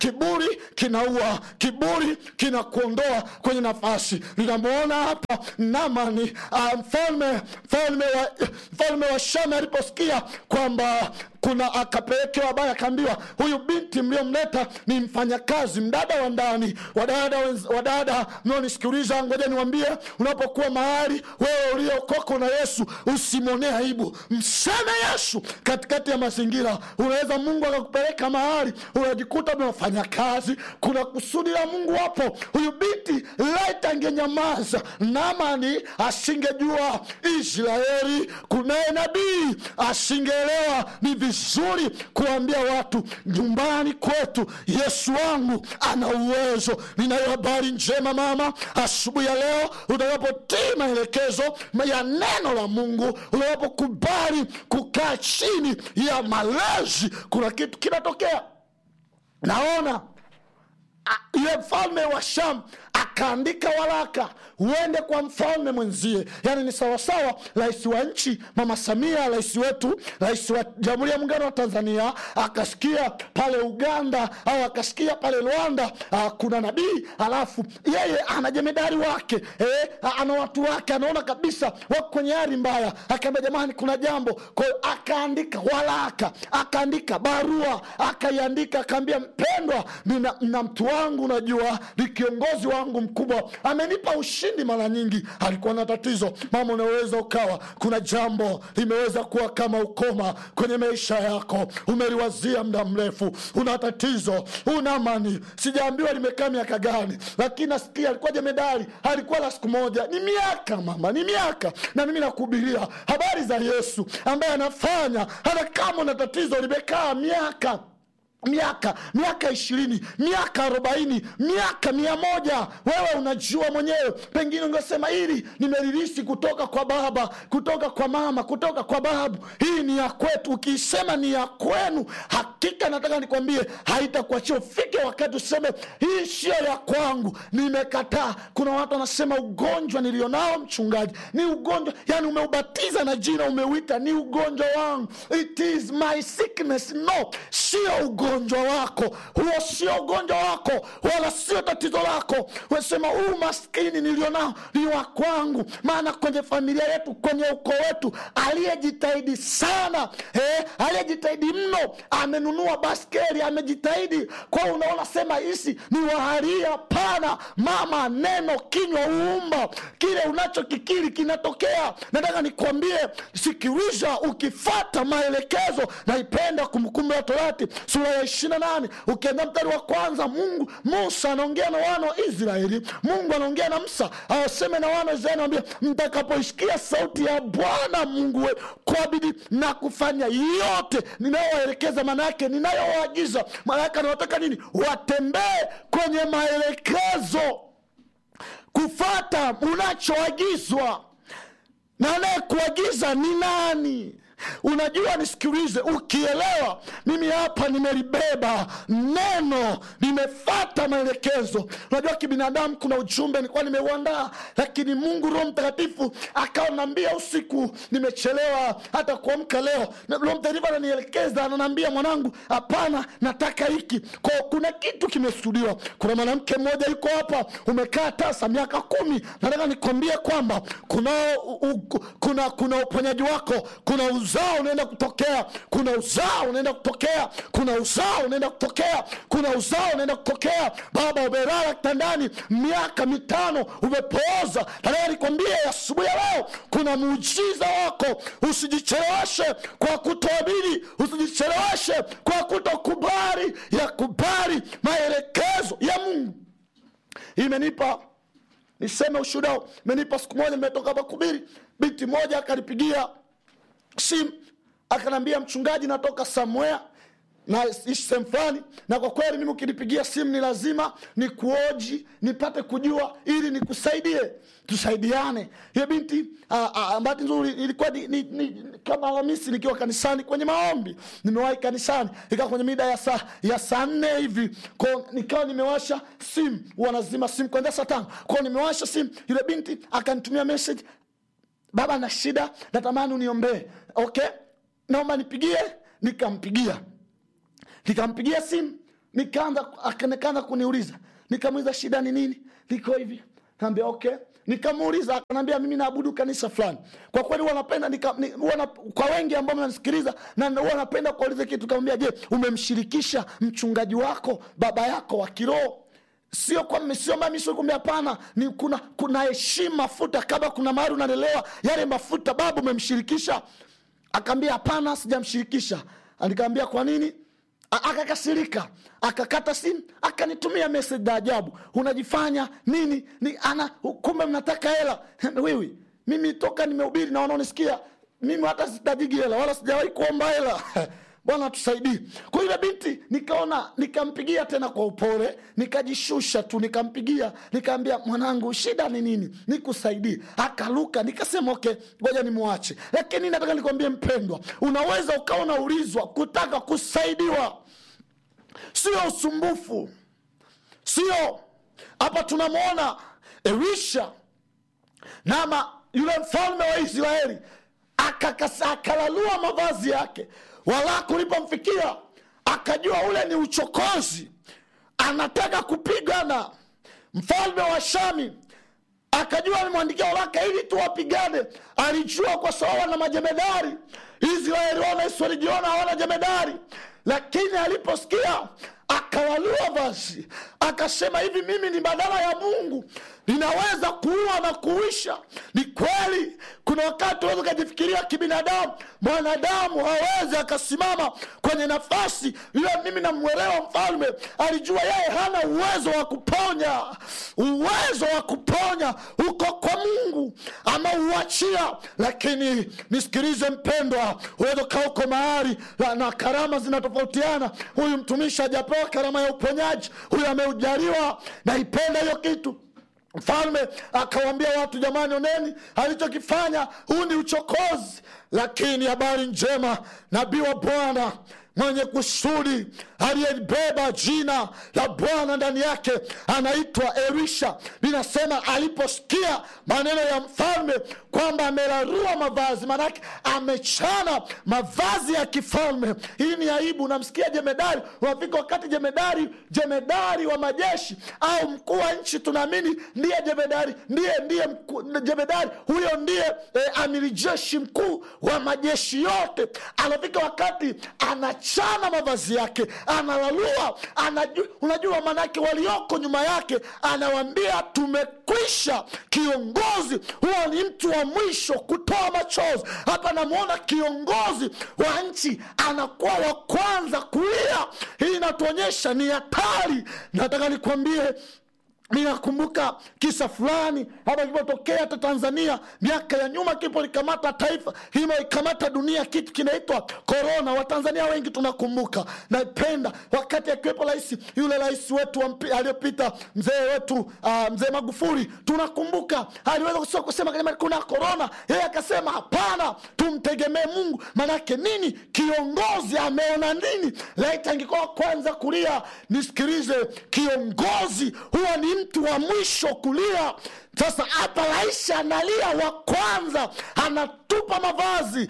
kiburi kinaua kiburi kinakuondoa kwenye nafasi linamwona hapa namani uh, mfalme mfalme wa, mfalme wa shami aliposikia kwamba kuna akapelekewa habari akaambiwa huyu binti mliomleta ni mfanyakazi mdada wa ndani wadada wenz- wadada mnaonisikiliza ngoja niwambie unapokuwa mahali wewe uliokoka na yesu usimwonee aibu mseme yesu katikati ya mazingira unaweza mungu akakupeleka mahali unajikuta unafanya kazi kuna kusudi la mungu hapo huyu binti laiti angenyamaza namani asingejua israeli kunaye nabii asingeelewa ni vizuri kuambia watu nyumbani kwetu yesu wangu ana uwezo ninayo habari njema mama asubuhi ya leo utakapotii maelekezo ya neno la mungu utakapokubali kukaa chini ya malezi kuna kitu kinatokea naona a- yule mfalme wa sham akaandika waraka uende kwa mfalme mwenzie yaani ni sawasawa rais wa nchi mama samia rais wetu rais wa jamhuri ya muungano wa tanzania akasikia pale uganda au akasikia pale rwanda ah, kuna nabii alafu yeye ana jemedari wake eh, ana watu wake anaona kabisa wako kwenye hali mbaya akaambia jamani kuna jambo kwa hiyo akaandika waraka akaandika barua akaiandika akaambia mpendwa nina, na mtu wangu najua ni kiongozi wangu mkubwa amenipa ushindi mara nyingi alikuwa na tatizo mama unaweza ukawa kuna jambo limeweza kuwa kama ukoma kwenye maisha yako umeliwazia muda mrefu una tatizo una amani sijaambiwa limekaa miaka gani lakini nasikia alikuwa jemedari alikuwa la siku moja ni miaka mama ni miaka na mimi nakuhubiria habari za yesu ambaye anafanya hata kama una tatizo limekaa miaka miaka miaka ishirini miaka arobaini miaka mia moja wewe unajua mwenyewe pengine ungesema hili nimeririsi kutoka kwa baba kutoka kwa mama kutoka kwa babu hii ni ya kwetu ukiisema ni ya kwenu hakika nataka nikwambie haitakuachia ufike wakati useme hii sio ya kwangu nimekataa kuna watu wanasema ugonjwa nilionao mchungaji ni ugonjwa yani umeubatiza na jina umeuita ni ugonjwa wangu it is my sickness no sio ugonjwa wako huo sio ugonjwa wako wala sio tatizo lako wesema huu maskini nilionao ni wa kwangu maana kwenye familia yetu kwenye ukoo wetu aliyejitahidi sana eh, aliyejitahidi mno amenunua baskeli amejitahidi kwa unaona sema hisi ni waharia pana mama neno kinywa uumba kile unachokikiri kinatokea nataka nikwambie sikiliza ukifata maelekezo naipenda kumbukumbu ya torati sura ya ishirina nane ukienda mstari wa kwanza mungu musa anaongea na wana wa israeli mungu anaongea na msa awaseme na wana wa israeli anawambia mtakapoisikia sauti ya bwana mungu we kwa bidii na kufanya yote ninayowaelekeza maana yake ninayowaagiza maana yake anawataka nini watembee kwenye maelekezo kufata unachoagizwa na anayekuagiza ni nani unajua nisikilize ukielewa mimi hapa nimelibeba neno nimefata maelekezo unajua kibinadamu kuna ujumbe nilikuwa nimeuandaa lakini mungu roho mtakatifu akawa naambia usiku nimechelewa hata kuamka leo Na roho mtakatifu ananielekeza ananaambia mwanangu hapana nataka hiki kwa kuna kitu kimestudiwa kuna mwanamke mmoja yuko hapa umekaa tasa miaka kumi nataka nikwambie kwamba kuna, u, u, kuna kuna uponyaji wako kuna uzao unaenda kutokea kuna uzao unaenda kutokea kuna uzao unaenda kutokea kuna uzao unaenda kutokea baba umelala kitandani miaka mitano umepooza nataka nikwambie asubuhi ya leo kuna muujiza wako usijicheleweshe kwa kutoamini usijicheleweshe kwa kutokubali ya kubali maelekezo ya mungu imenipa niseme ushuhuda imenipa siku moja nimetoka hapa kubiri binti moja akanipigia simu akanaambia mchungaji natoka somewhere na ishi sehemu fulani na kwa kweli mimi ukinipigia simu ni lazima nikuoji nipate kujua ili nikusaidie tusaidiane hiyo binti bahati nzuri ilikuwa ni, ni, ni, kama alhamisi nikiwa kanisani kwenye maombi nimewahi kanisani ikawa kwenye mida ya saa ya saa nne hivi ko nikawa nimewasha simu wanazima simu kuanzia saa tano kwao nimewasha simu yule binti akanitumia message baba na shida natamani uniombee okay naomba nipigie nikampigia nikampigia simu nikaanza aka- nikaanza kuniuliza nikamuuliza shida ni nini liko hivi naambia okay nikamuuliza akanaambia mimi naabudu kanisa fulani kwa kweli huwa napenda nika, ni, huwa na, kwa wengi ambao mnanisikiliza na huwa napenda kuuliza kitu kamwambia je umemshirikisha mchungaji wako baba yako wa kiroho sio kwa sio mami sio kumbe hapana ni kuna kuna heshima mafuta kama kuna mahali unalelewa yale mafuta baba umemshirikisha akaambia hapana sijamshirikisha nikaambia kwa nini A- akakasirika akakata simu akanitumia message za ajabu unajifanya nini ni ana kumbe mnataka hela wiwi mimi toka nimehubiri na wanaonisikia mimi hata sitajigi hela wala sijawahi kuomba hela bwana tusaidie kwa yule binti nikaona nikampigia tena kwa upole nikajishusha tu nikampigia nikaambia mwanangu shida ni nini nikusaidie akaluka nikasema okay ngoja nimwache lakini nataka nikwambie mpendwa unaweza ukawa unaulizwa kutaka kusaidiwa sio usumbufu sio hapa tunamwona elisha nama yule mfalme wa israeli akakasa- akalalua mavazi yake wala kulipomfikia akajua ule ni uchokozi anataka kupigana mfalme wa shami akajua amemwandikia waraka ili tu wapigane alijua kwa sababu wana majemedari israeli wana walijiona hawana jemedari lakini aliposikia akalalua vazi akasema hivi mimi ni badala ya mungu ninaweza kuua na kuisha ni kweli kuna wakati unaweza ukajifikiria kibinadamu mwanadamu hawezi akasimama kwenye nafasi yule mimi namwelewa mfalme alijua yeye hana uwezo wa kuponya uwezo wa kuponya uko kwa mungu ameuachia lakini nisikilize mpendwa uweza ukaa uko mahali na- na karama zinatofautiana huyu mtumishi hajapewa karama ya uponyaji huyu ameujaliwa naipenda hiyo kitu mfalme akawambia watu jamani oneni alichokifanya huu ni uchokozi lakini habari njema nabii wa bwana mwenye kusudi aliyebeba jina la bwana ndani yake anaitwa elisha linasema aliposikia maneno ya mfalme kwamba amerarua mavazi maanake amechana mavazi ya kifalme hii ni aibu unamsikia jemedari unafika wakati jemedari jemedari wa majeshi au mkuu wa nchi tunaamini ndiye jemedari ndiye ndiye mkuu, jemedari huyo ndiye eh, amiri jeshi mkuu wa majeshi yote anafika wakati anachana mavazi yake analalua anaju, unajua maanake walioko nyuma yake anawambia tumekwisha kiongozi huwa ni mtu wa mwisho kutoa machozi hapa namwona kiongozi wa nchi anakuwa wa kwanza kulia hii inatuonyesha ni hatari nataka nikwambie ninakumbuka kisa fulani hapa kilipotokea hata tanzania miaka ya nyuma kilipolikamata taifa kimeikamata dunia kitu kinaitwa korona watanzania wengi tunakumbuka napenda wakati akiwepo rais yule rais wetu wa mpi- aliyopita mzee wetu uh, mzee magufuli tunakumbuka aliweza kusema, kusema kama kuna korona yeye akasema hapana tumtegemee mungu manake nini kiongozi ameona nini laiti angekuwa wa kwanza kulia nisikilize kiongozi huwa ni mtu wa mwisho kulia sasa hapa rais analia wa kwanza anatupa mavazi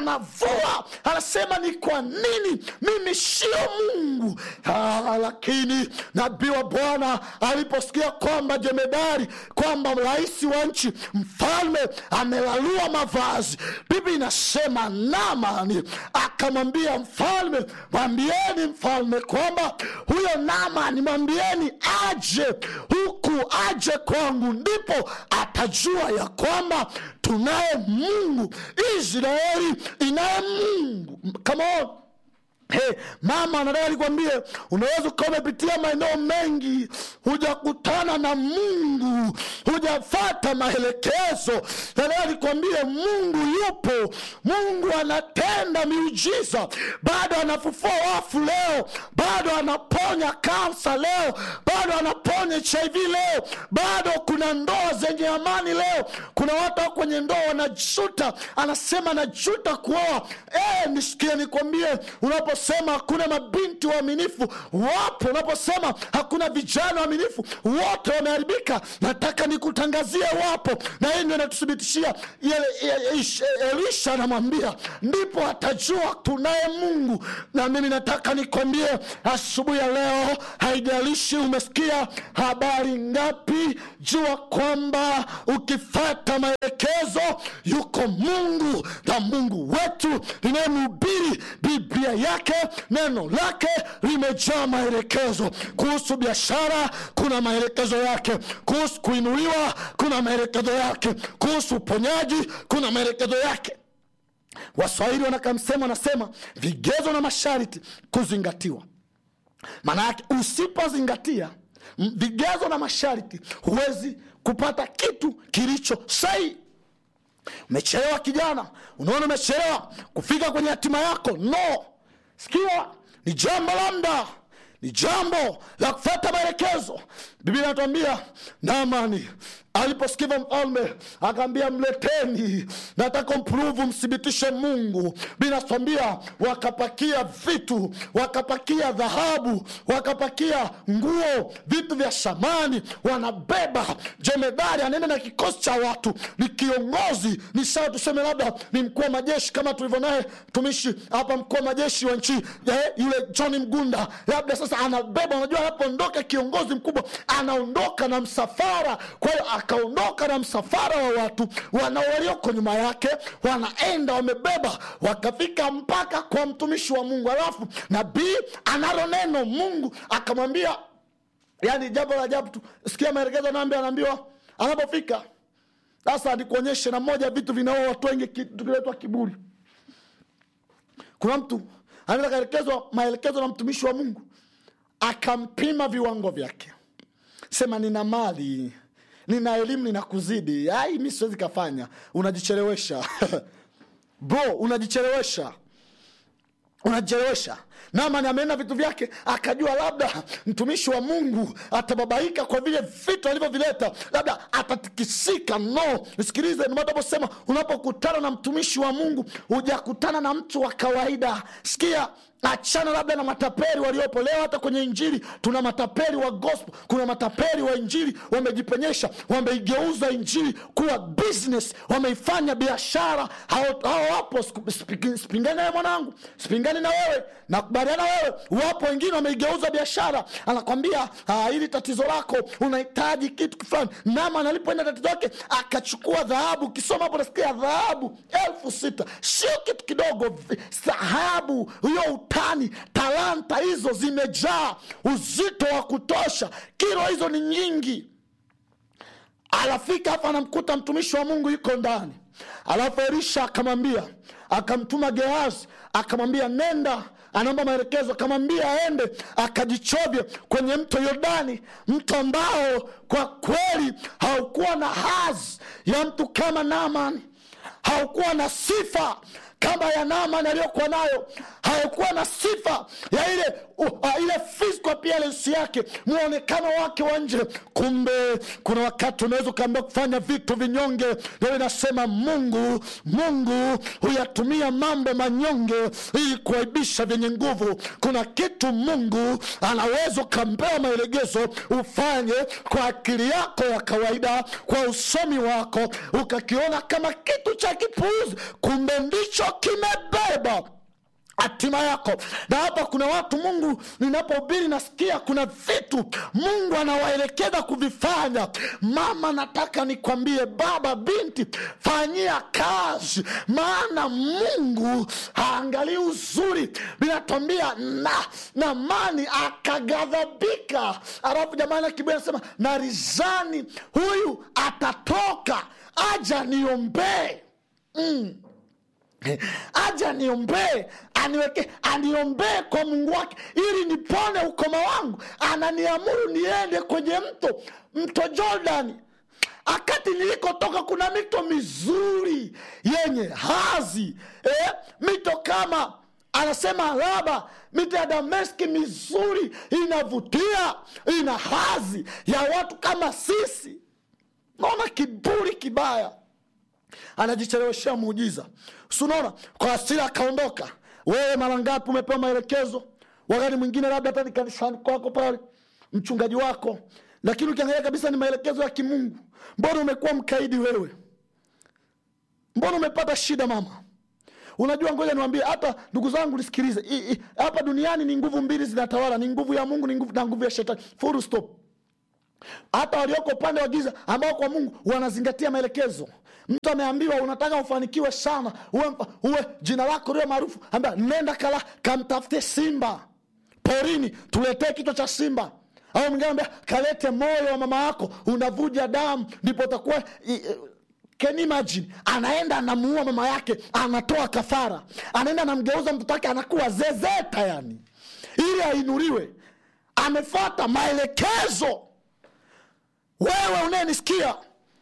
anavua anasema ni kwa nini mimi sio mungu ah, lakini nabii wa bwana aliposikia kwamba jemedari kwamba rais wa nchi mfalme amelalua mavazi bibi inasema namani akamwambia mfalme mwambieni mfalme kwamba huyo namani mwambieni aje huku aje kwangu ndipo atajua ya kwamba tunaye mungu israeli inaye mungu Come on. Hey, mama nataka nikwambie unaweza ukawa umepitia maeneo mengi hujakutana na mungu hujafata maelekezo nataka nikwambie mungu yupo mungu anatenda miujiza bado anafufua wafu leo bado anaponya kansa leo bado anaponya hiv leo bado kuna ndoa zenye amani leo kuna watu wako kwenye ndoa wanajuta anasema najuta kuoa e, nisikie nikwambie unapo unaposema hakuna mabinti waaminifu wapo unaposema hakuna vijana waaminifu wote wameharibika nataka nikutangazie wapo na hii ndio inatuthibitishia elisha anamwambia ndipo atajua tunaye mungu na mimi nataka nikwambie asubuhi ya leo haijalishi umesikia habari ngapi jua kwamba ukifata maelekezo yuko mungu na mungu wetu linayemhubiri biblia yake neno lake limejaa maelekezo kuhusu biashara kuna maelekezo yake kuhusu kuinuliwa kuna maelekezo yake kuhusu uponyaji kuna maelekezo yake waswahili wanakamsema wanasema vigezo na masharti kuzingatiwa maana yake usipozingatia m- vigezo na masharti huwezi kupata kitu kilicho sahihi umechelewa kijana unaona umechelewa kufika kwenye hatima yako no sikia ni jambo la mda ni jambo la kufata maelekezo biblia inatuambia namani aliposikiva mfalme akaambia mleteni nataka mpruvu mthibitishe mungu binatwambia wakapakia vitu wakapakia dhahabu wakapakia nguo vitu vya shamani wanabeba jemedari anaenda na kikosi cha watu ni kiongozi ni sawa tuseme labda ni mkuu wa majeshi kama tulivyo naye mtumishi hapa mkuu wa majeshi wa nchi eh, yule john mgunda labda sasa anabeba unajua anapoondoka kiongozi mkubwa anaondoka na msafara kwa hiyo akaondoka na msafara wa watu wana walioko nyuma yake wanaenda wamebeba wakafika mpaka kwa mtumishi wa mungu alafu nabii analo neno mungu akamwambia yani jambo la ajabu tu sikia maelekezo anaambia anaambiwa anapofika sasa nikuonyeshe na moja ya vitu vinaoa watu wengi ki- tukiletwa kiburi kuna mtu anaweza kaelekezwa maelekezo na mtumishi wa mungu akampima viwango vyake sema nina mali nina elimu nina kuzidi ai mi siwezi kafanya unajichelewesha bro unajichelewesha unajichelewesha namani ameenda vitu vyake akajua labda mtumishi wa mungu atababaika kwa vile vitu alivyovileta labda atatikisika no sikilize nimataposema unapokutana na mtumishi wa mungu hujakutana na mtu wa kawaida sikia achana labda na matapeli waliopo leo hata kwenye injili tuna matapeli wa gospel kuna matapeli wa injili wamejipenyesha wameigeuza injili kuwa business wameifanya biashara hao hao wapo siku- sipi- sipingani nawe mwanangu sipingani na wewe nakubaliana wewe wapo wengine wameigeuza biashara anakwambia "Ah, hili tatizo lako unahitaji kitu fulani nama analipoenda tatizo lake akachukua dhahabu ukisoma hapo nasikia dhahabu elfu sita sio kitu kidogo vi- dhahabu hiyo utani talanta hizo zimejaa uzito wa kutosha kilo hizo ni nyingi anafika hapa anamkuta mtumishi wa mungu yuko ndani alafu elisha akamwambia akamtuma gehazi akamwambia nenda anaomba maelekezo akamwambia aende akajichovye kwenye mto yordani mto ambao kwa kweli haukuwa na hazi ya mtu kama naamani haukuwa na sifa kama ya Naaman aliyokuwa nayo, haikuwa na sifa ya ile uh, uh, ile physical appearance yake, mwonekano wake wa nje. Kumbe kuna wakati unaweza ukaambia kufanya vitu vinyonge, ndio inasema Mungu Mungu huyatumia mambo manyonge ili kuaibisha vyenye nguvu. Kuna kitu Mungu anaweza ukampewa maelegezo ufanye kwa akili yako ya kawaida, kwa usomi wako, ukakiona kama kitu cha kipuuzi, kumbe ndicho kimebeba hatima yako. Na hapa kuna watu Mungu, ninapohubiri nasikia kuna vitu Mungu anawaelekeza kuvifanya. Mama, nataka nikwambie, baba, binti, fanyia kazi, maana Mungu haangalii uzuri. Binatwambia na Naamani akaghadhabika, alafu jamani, Kiburi anasema na rizani huyu atatoka aja niombee mm aja niombee aniweke aniombee kwa mungu wake ili nipone ukoma wangu ananiamuru niende kwenye mto mto jordani akati nilikotoka kuna mito mizuri yenye hazi eh, mito kama anasema laba mito ya dameski mizuri inavutia ina hazi ya watu kama sisi naona kiburi kibaya anajicheleweshea muujiza sunaona kwa asira akaondoka wewe mara ngapi umepewa maelekezo wakati mwingine labda hata ni kanisani kwako pale mchungaji wako lakini ukiangalia kabisa ni maelekezo ya kimungu mbona umekuwa mkaidi wewe mbona umepata shida mama unajua ngoja niwambie hata ndugu zangu nisikilize I- i- hapa duniani ni nguvu mbili zinatawala ni nguvu ya mungu ni nguvu, na nguvu ya shetani full stop hata walioko upande wa giza ambao kwa mungu wanazingatia maelekezo mtu ameambiwa unataka ufanikiwe sana uwe, mfa- uwe jina lako liwe maarufu ambia nenda kala kamtafute simba porini tuletee kichwa cha simba au mwingine ambia kalete moyo wa mama yako unavuja damu ndipo utakuwa i- i- Can you imagine anaenda anamuua mama yake anatoa kafara anaenda anamgeuza mtoto wake anakuwa zezeta yani ili ainuliwe amefuata maelekezo wewe unayenisikia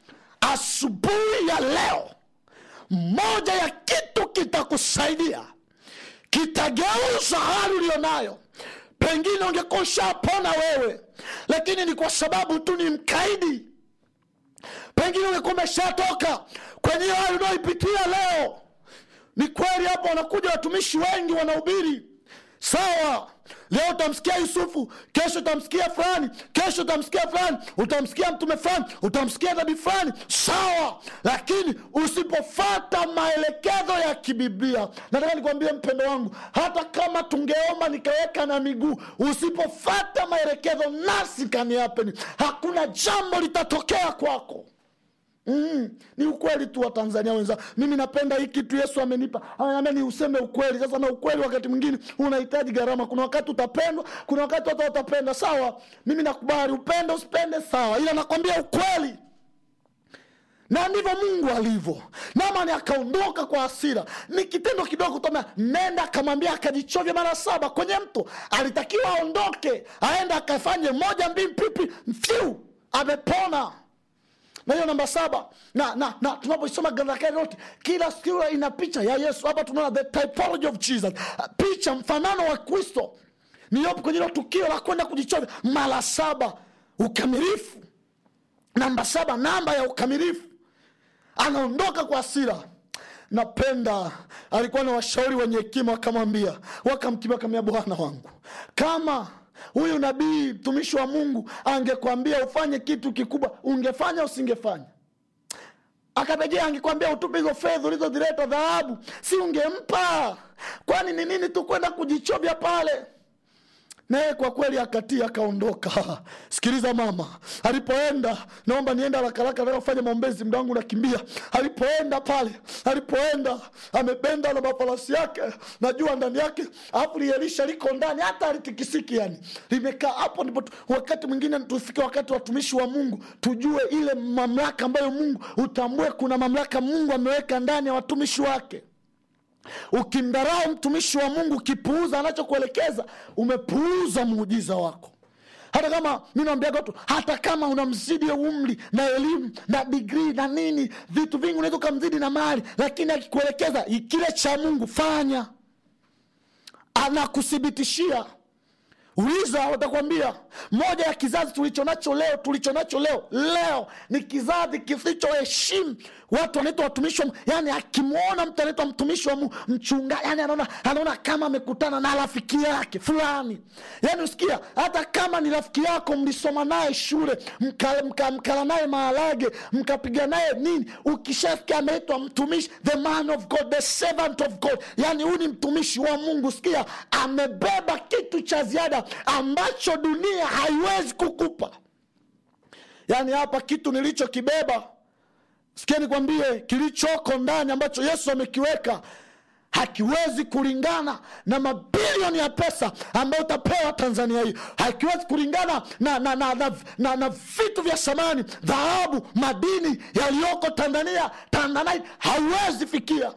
asubuhi ya leo moja ya kitu kitakusaidia kitageuza hali ulionayo pengine ungekuwa ushapona wewe lakini ni kwa sababu tu ni mkaidi pengine ungekuwa umeshatoka kwenye hiyo hali unaoipitia leo ni kweli hapo wanakuja watumishi wengi wanahubiri sawa leo utamsikia yusufu kesho utamsikia fulani kesho utamsikia fulani utamsikia mtume fulani utamsikia nabii fulani sawa lakini usipofata maelekezo ya kibiblia nataka nikwambie mpendo wangu hata kama tungeomba nikaweka na miguu usipofata maelekezo nasi kaniapeni hakuna jambo litatokea kwako Mm, ni ukweli tu wa tanzania wenza mimi napenda hii kitu yesu amenipa ananiambia ni useme ukweli sasa na ukweli wakati mwingine unahitaji gharama kuna wakati utapendwa kuna wakati watu watapenda sawa mimi nakubali upende usipende sawa ila nakwambia ukweli na ndivyo mungu alivyo namani akaondoka kwa hasira ni kitendo kidogo toma nenda akamwambia akajichovya mara saba kwenye mto alitakiwa aondoke aende akafanye moja mbili pipi mfyu amepona na hiyo namba saba na, na, na tunapoisoma gandakari yote kila sura ina picha ya yesu hapa tunaona the typology of jesus picha mfanano wa kristo niyopo kwenye hilo tukio la kwenda kujichovya mara saba ukamilifu namba saba namba ya ukamilifu anaondoka kwa hasira napenda alikuwa na washauri wenye hekima wakamwambia wakamkimia wakamwambia bwana wangu kama huyu nabii mtumishi wa mungu angekwambia ufanye kitu kikubwa ungefanya usingefanya akarejea angekwambia utupe hizo fedha ulizozileta dhahabu si ungempa kwani ni nini tu kwenda kujichovya pale naye kwa kweli akatii akaondoka sikiliza mama alipoenda naomba nienda harakaraka naofanya maombezi mda wangu nakimbia alipoenda pale alipoenda amebenda na mafarasi yake najua ndani yake alafu lielisha liko ndani hata alitikisiki yani limekaa hapo ndipo tu- wakati mwingine tufike wakati watumishi wa mungu tujue ile mamlaka ambayo mungu utambue kuna mamlaka mungu ameweka ndani ya watumishi wake ukimdharau mtumishi wa mungu ukipuuza anachokuelekeza umepuuza muujiza wako hata kama mi naambiaga watu hata kama unamzidi umri na elimu na digrii na nini vitu vingi unaweza ukamzidi na mali lakini akikuelekeza kile cha mungu fanya anakuthibitishia uliza watakwambia moja ya kizazi tulicho nacho leo tulicho nacho leo leo ni kizazi kisichoheshimu watu wanaitwa watumishi wa Mungu. yani akimwona mtu anaitwa mtumishi wa Mungu, mchunga yani anaona anaona kama amekutana na rafiki yake fulani yani usikia hata kama ni rafiki yako mlisoma naye shule mkala mka, mkala naye maharage mkapiga naye nini ukishasikia ameitwa mtumishi the man of god the servant of god yani huyu ni mtumishi wa mungu sikia amebeba kitu cha ziada ambacho dunia haiwezi kukupa yaani hapa kitu nilichokibeba sikia nikwambie kilichoko ndani ambacho yesu amekiweka hakiwezi kulingana na mabilioni ya pesa ambayo utapewa tanzania hii hakiwezi kulingana na, na, na, na, na, na vitu vya samani dhahabu madini yaliyoko tanzania tanzanite hauwezi fikia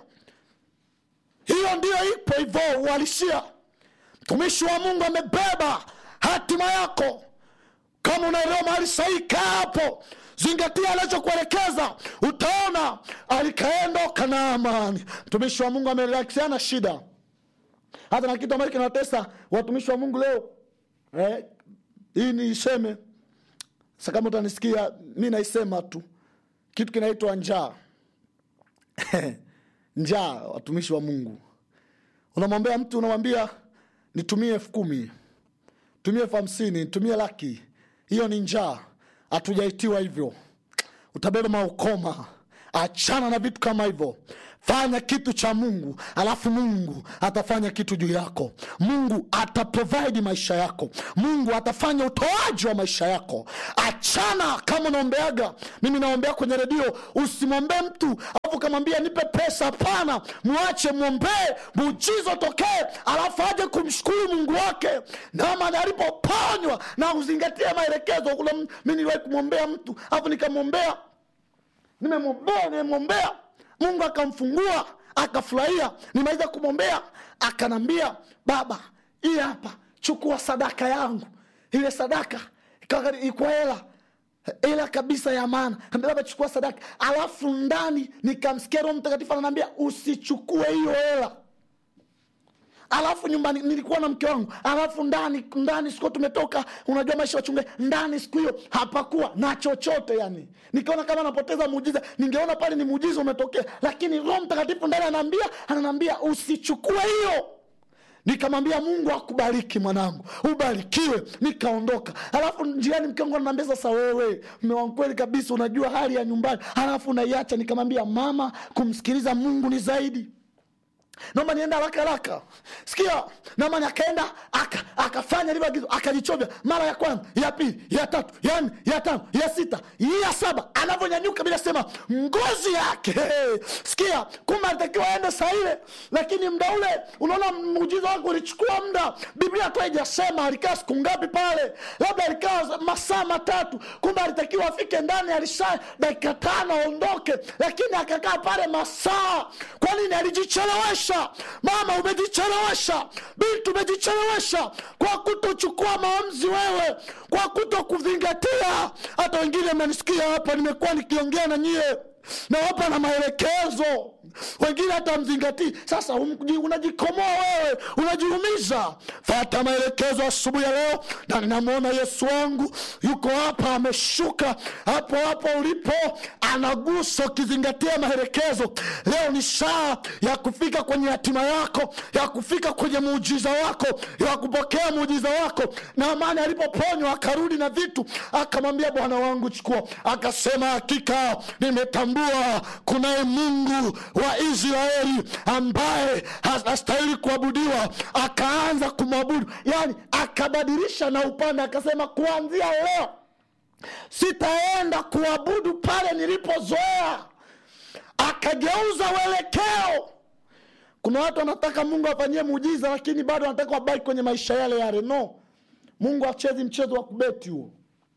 hiyo ndiyo ipo hivyo uhalisia mtumishi wa mungu amebeba hatima yako kama unaelewa mahali sahihi kaa hapo zingatia anachokuelekeza utaona alikaendoka na amani mtumishi wa mungu amerelaksiana shida hata na kitu ambacho kinatesa watumishi wa mungu leo eh, hii niiseme sa kama utanisikia mi naisema tu kitu kinaitwa njaa njaa watumishi wa mungu unamwambia mtu unamwambia nitumie elfu kumi tumie elfu hamsini nitumie laki hiyo ni njaa hatujaitiwa hivyo utabeba maukoma achana na vitu kama hivyo fanya kitu cha mungu alafu mungu atafanya kitu juu yako mungu ataprovide maisha yako mungu atafanya utoaji wa maisha yako achana kama unaombeaga mimi naombea kwenye redio usimwombee mtu alafu ukamwambia nipe pesa hapana mwache mwombee muujiza utokee alafu aje kumshukuru mungu wake namani alipoponywa na uzingatie maelekezo kuna m- mi niliwahi kumwombea mtu alafu nikamwombea nimemwombea nimemwombea mungu akamfungua akafurahia nimaliza kumwombea akanambia baba hii hapa chukua sadaka yangu ile sadaka ikawa- ikuwa hela ila kabisa ya maana Kaambia, baba chukua sadaka alafu ndani nikamsikia roho mtakatifu ananiambia usichukue hiyo hela alafu nyumbani nilikuwa na mke wangu alafu ndani ndani siku tumetoka unajua maisha wachungaji ndani siku hiyo hapakuwa na chochote yani nikaona kama napoteza muujiza ningeona pale ni muujiza umetokea lakini roho mtakatifu ndani anaambia ananiambia usichukue hiyo nikamwambia mungu akubariki mwanangu ubarikiwe nikaondoka alafu njiani mke wangu ananiambia sasa wewe mme wangu kweli kabisa unajua hali ya nyumbani alafu unaiacha nikamwambia mama kumsikiliza mungu ni zaidi naomba nienda haraka haraka sikia namani akaenda aka- akafanya lile agizo akajichovya mara ya kwanza ya pili ya tatu ya nne ya tano ya sita ya saba anavyonyanyuka bila sema ngozi yake hey, sikia kumbe alitakiwa aende saa ile lakini mda ule unaona muujiza wake ulichukua muda biblia hata haijasema alikaa siku ngapi pale labda alikaa masaa matatu kumbe alitakiwa afike ndani alisha dakika tano aondoke lakini akakaa pale masaa kwa nini alijichelewesha mama umejichelewesha bintu umejichelewesha kwa kutochukua maamuzi wewe kwa kuto kuzingatia hata wengine mnanisikia hapa nimekuwa nikiongea na nyie nawapa na maelekezo wengine hata mzingatii sasa um- unajikomoa wewe unajiumiza fata maelekezo asubuhi ya leo na ninamwona yesu wangu yuko hapa ameshuka hapo hapo ulipo anagusa ukizingatia maelekezo leo ni saa ya kufika kwenye hatima yako ya kufika kwenye muujiza wako ya kupokea muujiza wako na amani alipoponywa akarudi na vitu akamwambia bwana wangu chukua akasema hakika nimetambua kunaye mungu wa israeli ambaye hastahili kuabudiwa akaanza kumwabudu yani akabadilisha na upande akasema kuanzia leo sitaenda kuabudu pale nilipozoea akageuza uelekeo kuna watu wanataka mungu afanyie muujiza lakini bado wanataka wabaki kwenye maisha yale yale no mungu achezi mchezo wa kubeti huo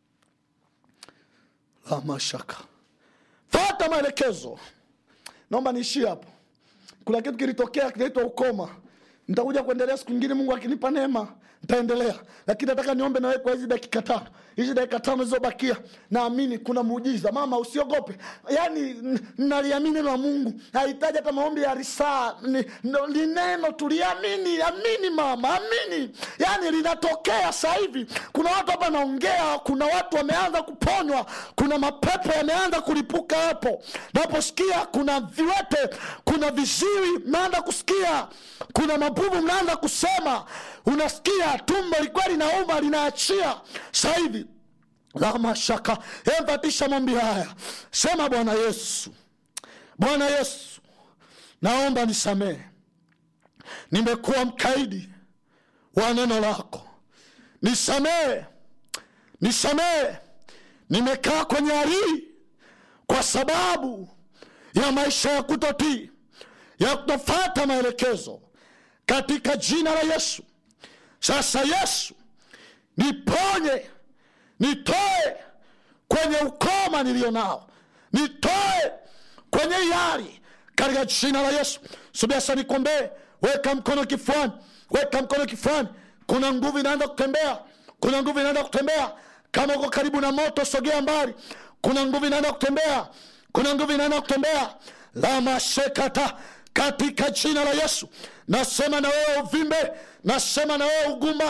la mashaka fata maelekezo naomba niishie hapo kuna kitu kilitokea kinaitwa ukoma nitakuja kuendelea siku ingine mungu akinipa neema nitaendelea lakini nataka niombe nawe kwa hizi dakika tano hizi dakika tano zilizobakia naamini kuna muujiza mama usiogope yaani n- naliamini neno la mungu hahitaji hata maombi ya risaa ni, no- ni neno tuliamini amini mama amini yaani linatokea sasa hivi kuna watu hapa naongea kuna watu wameanza kuponywa kuna mapepo yameanza kulipuka hapo naposikia kuna viwete kuna viziwi mnaanza kusikia kuna mabubu mnaanza kusema unasikia tumbo likuwa linauma linaachia sasa hivi la mashaka emfatisha mambi haya sema bwana yesu bwana yesu naomba nisamehe nimekuwa mkaidi wa neno lako nisamehe nisamehe nimekaa kwenye hali hii kwa sababu ya maisha ya kutotii ya kutofata maelekezo katika jina la yesu sasa yesu niponye nitoe kwenye ukoma niliyo nao nitoe kwenye yari katika jina la yesu subiasa nikombee weka mkono kifuani weka mkono kifuani kuna nguvu inaanza kutembea kuna nguvu inaanza kutembea kama uko karibu na moto sogea mbali kuna nguvu inaanza kutembea kuna nguvu inaanza kutembea lamashekata katika jina la yesu nasema na wewe uvimbe nasema na wewe ugumba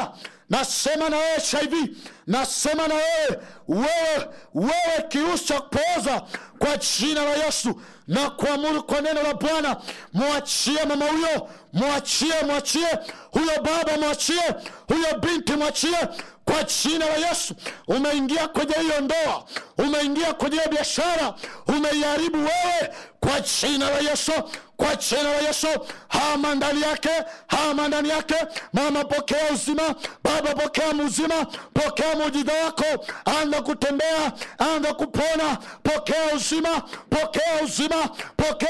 nasema na wewe hiv nasema na wewe wewe wewe kiusi cha kupooza kwa jina la yesu na kuamuru kwa neno la bwana mwachie mama huyo mwachie mwachie huyo baba mwachie huyo binti mwachie kwa jina la yesu umeingia kwenye hiyo ndoa umeingia kwenye hiyo biashara umeiharibu wewe kwa jina la yesu kwa jina la yesu hama ndani yake hama ndani yake mama pokea uzima baba pokea muzima pokea muujiza wako anza kutembea anza kupona pokea uzima pokea uzima pokea